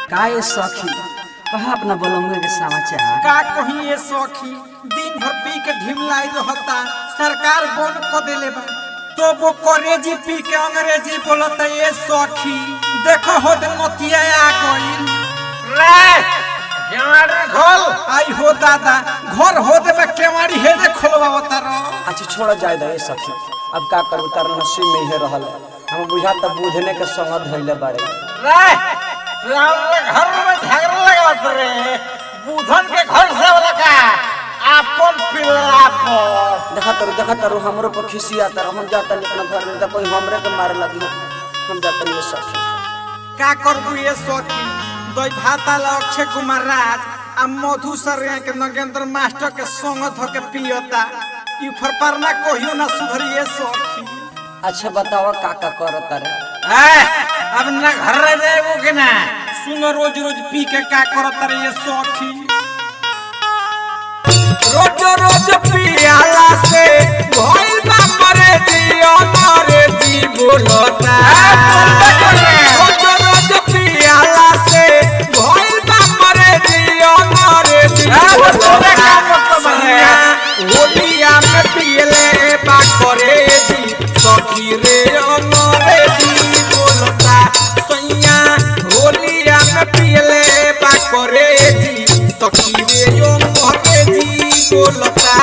का ये सखी कहा अपना बलंगे के समाचार का कही ये सखी दिन भर पी के ढिमलाई रहता सरकार बोल को देले बा तो वो करेजी पी के अंग्रेजी बोलता ये सखी देखो हो दे मोतिया आ गइल रे केवाड़ी खोल आई हो दादा घर हो दे में केवाड़ी हे दे खोलवावता रो अच्छा छोड़ जाए दे ये सखी अब का करू तार नसीब में ही रहल है हम बुझा तब बुझने के संग धइले बाड़े रे रावण के घर में झगड़ा लगावत रे बुधन के घर से वाला का आपन पिल्ला पर देखा तारू देखा तारू हमरो पर खिसिया तार हम जाता नहीं अपना घर में तो कोई हमरे के मारे लगी हम जाता नहीं ये सखी का करबू ये सखी दई भाता ला अक्षय कुमार राज आ मधु सर के नगेंद्र मास्टर के संग धो के पियता ई फरपारना कहियो ना सुधरी ये सखी अच्छा बतावा का का करत रे ए अब ना घर रे देबो के ना सुनो रोज रोज पी के का करत रे ये सखी रोज रोज पियाला से भइल बा मरे दियो मरे दी बोलता रोज रोज पियाला से भइल बा मरे दियो मरे दी बोलता होलिया में पियले बा करे दी सखी रे अमरे दी बोलता सैया होलिया में पियले बा करे दी सखी रे अमरे दी बोलता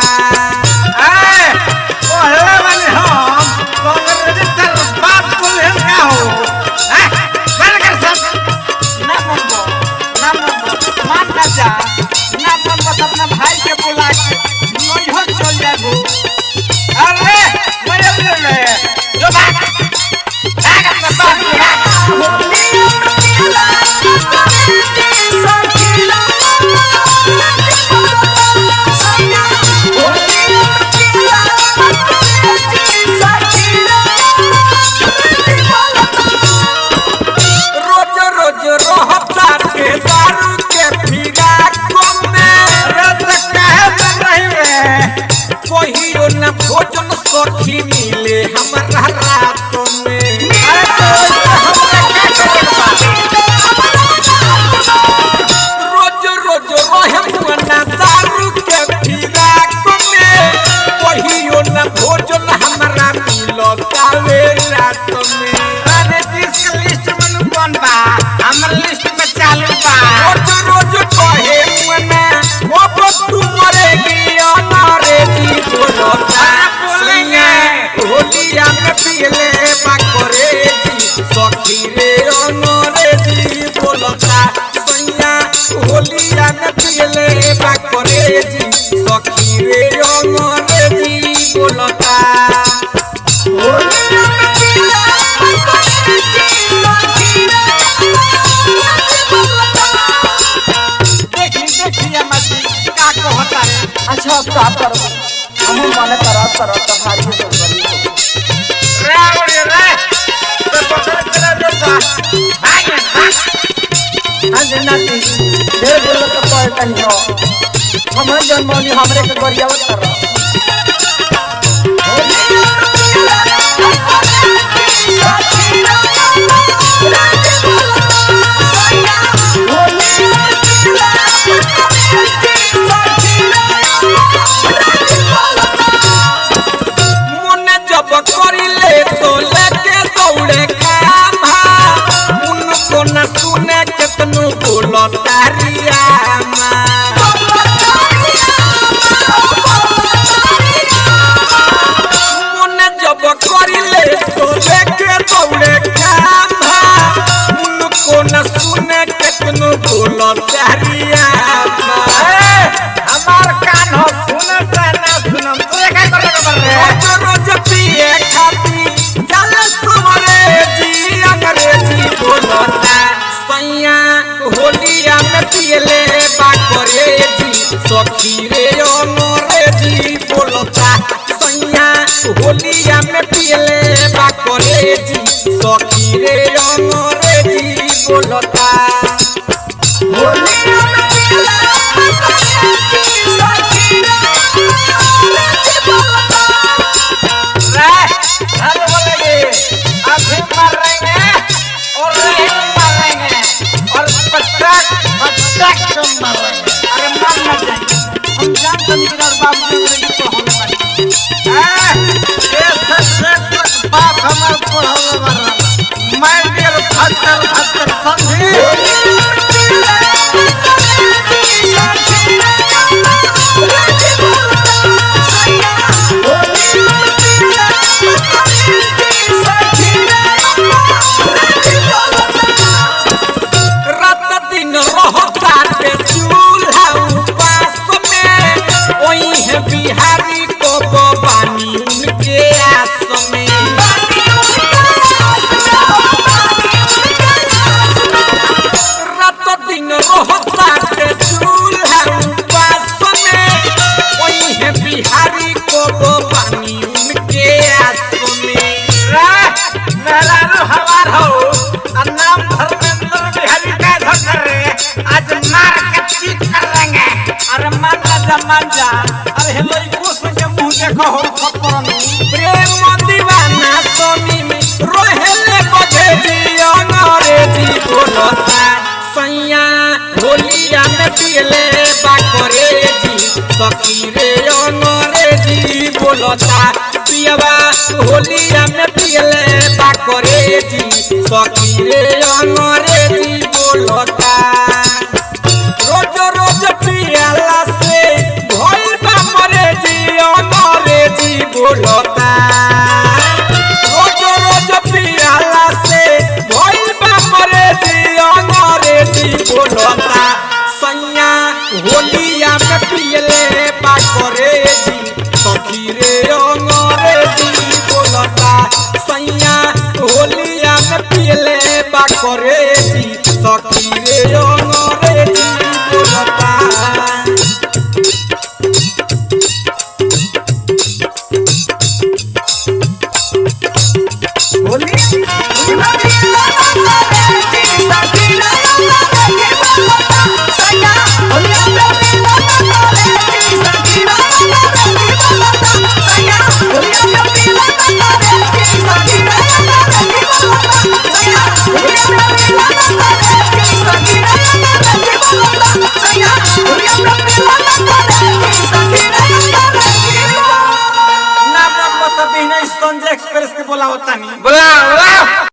ए पहले वाले हम कांग्रेस तर बात बोले का हो ए कर कर सब ना मंगो ना मंगो मान ना जा ना मंगो तो अपना भाई के बुला के नैहर चल जाबो अरे मरे मरे जो बात भाग अपना बाप रोज रोज रहता के दारू के फिरा कमे रत कहे बन रही रे कहियो न भोजन सखी मिले हमरा रात में अरे तो हमरा का रोज रोज रहे मुना दारू के फिरा कमे कहियो न भोजन हमरा मिलता वे रात में अरे जिस लिस्ट में कौन बा हमर लिस्ट में चालू बा रोज रोज कहे मुना ओ तू मरेगी अनारे जी बोलता बोलेंगे होलिया में पियले बा करे जी सखी रे अनारे जी बोलता सैया होलिया में पियले बा करे जी सखी रे अनारे जी बोलता देखी देखी मछली का कहता रे अच्छा अब का करब हम माने करा करा तो भारी हो गई रावड़ी रे तो पकड़ के देता भाग भाग आज नाती ढेर बोलो तो पड़ता ही हो हम जन्मनी हमरे के गरियावत कर रहा मुन्ने जब करिले तो लेके दौड़े कामा उनको न सुने केतनो बोलो तारिया मुन्ने जब करिले तो लेके दौड़े कामा उनको न सुने केतनो बोलो तारिया हमार कान हो सुनता ना सुनम तू का करे बरे रोज रोज पिए खाती चल सुमरे जी अंग्रेजी बोलता सैया होलिया में पियले बा करे जी सखी रे अंग्रेजी बोलता सैया होलिया में पियले बा करे जी सखी रे अंग्रेजी बोलता होलिया में पियले अरे बोलेंगे अभी मर रहेंगे और रहेंगे मर रहेंगे और समान जा अरे हेलो ई खुश के मुंह देखो हो फकरनु प्रेम दीवाना सोनी में रोहेले बजे जी अंग्रेजी बोलता सैया होलिया में पियले बाकरे जी सखी रे अंग्रेजी बोलता पियवा होलिया में पियले बाकरे जी सखी रे अंग्रेजी बोलता रोज रोज पियाला से भइल बा मरे जी अमरे जी बोलता रोज रोज पियाला से भइल बा मरे जी अमरे जी बोलता सैया होलिया में पियले बा करे जी सखी रे अमरे जी बोलता सैया होलिया में पियले बा करे जी सखी रे अमरे जी बोलता होली ना ना पता भी नहीं संजय एक्सप्रेस के बोला होता नहीं बोला बोला